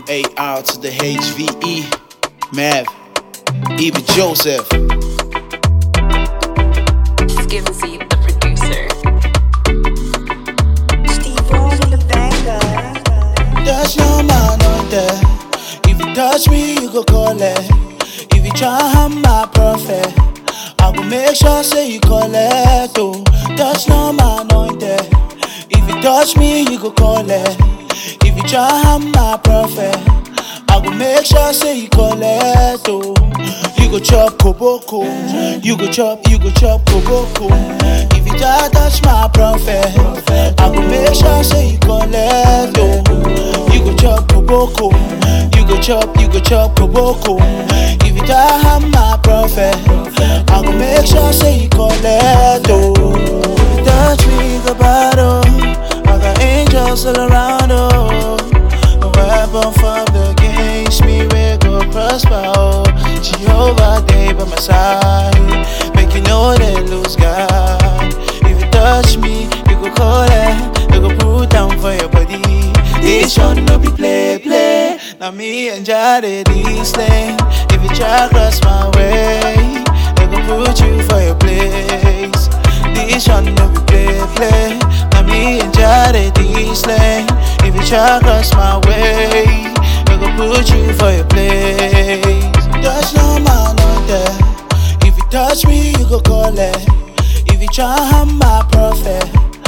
AR to the HVE, Mav, even Joseph. Skimzy, the producer. Steve Rose in the banger. There's no man on there. If you touch me, you go call it. If you try harm my prophet, I will make sure say you call it. Oh, there's no man on there. If you touch me, you go call it. If you try harm my prophet, I will make sure say you call it. Oh, you go chop koboko. You go chop, you go chop koboko. If you try touch my prophet, I will make sure say you call it. Oh, you go chop koboko. You go chop, you go chop koboko. If you die, harm my prophet. I will make sure say you call it. Oh, if you touch me, go battle. I got angels all around. Oh, no weapon formed against me will go prosper. Oh, Jehovah, they by my side. Make you know they lose God. If you touch me, you go call it. You go put down for your body. This one no be play, play. Now me and Jade this lane. If you try cross my way, they go put you for your place. This one no be play, play. Now me and Jade this lane. If you try cross my way, they go put you for your place. There's no man on there. If you touch me, you go call it. If you try harm my prophet,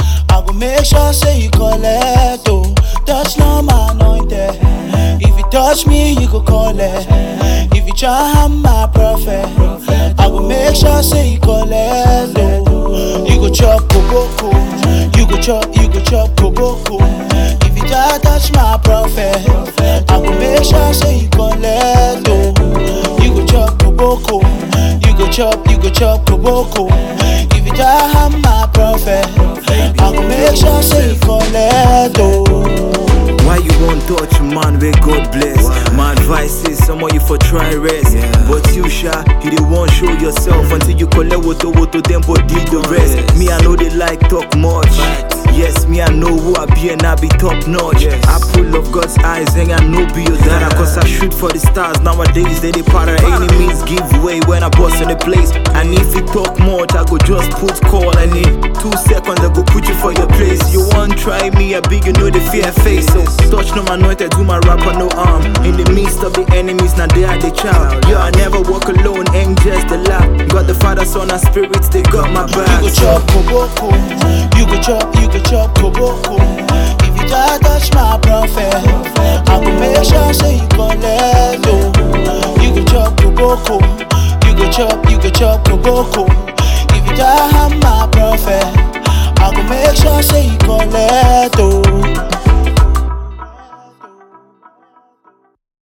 I go make sure say you collect. Oh, touch no man on there. If you touch me, you go call it. If you try harm my prophet, I go make sure say you collect. Oh, you go chop koboko. You go chop, you go chop koboko. If you try touch my prophet, I go make sure say you collect. Oh, you go chop koboko. You go chop, you go chop koboko. If you try harm my prophet, I go make sure say you collect. Oh. Why you won't touch man where God bless? My advice is some of you for try rest. But you sha, you the one show yourself until you collect what what to them but did the rest. Me I know they like talk much. Yes, me I know who I be and I be top notch. I pull of God's eyes and I know be your data. Cause I shoot for the stars nowadays. They they para enemies give way when I bust in the place. And if you talk much, I go just put call and in two seconds I go put you for your place. You want try me, I big you know the fear face. So touch no anointed, do my rapper no arm. In the midst of the enemies, now they are the child. Yo, I never walk alone, angels the lap. Got the Father, Son, and spirits, they got my back. You go chop koboko. You go chop, you go chop koboko. If you try touch my prophet, I go make sure say you collect. Oh, you go chop koboko. You go chop, you go chop koboko. If you try harm my prophet, I go make sure say you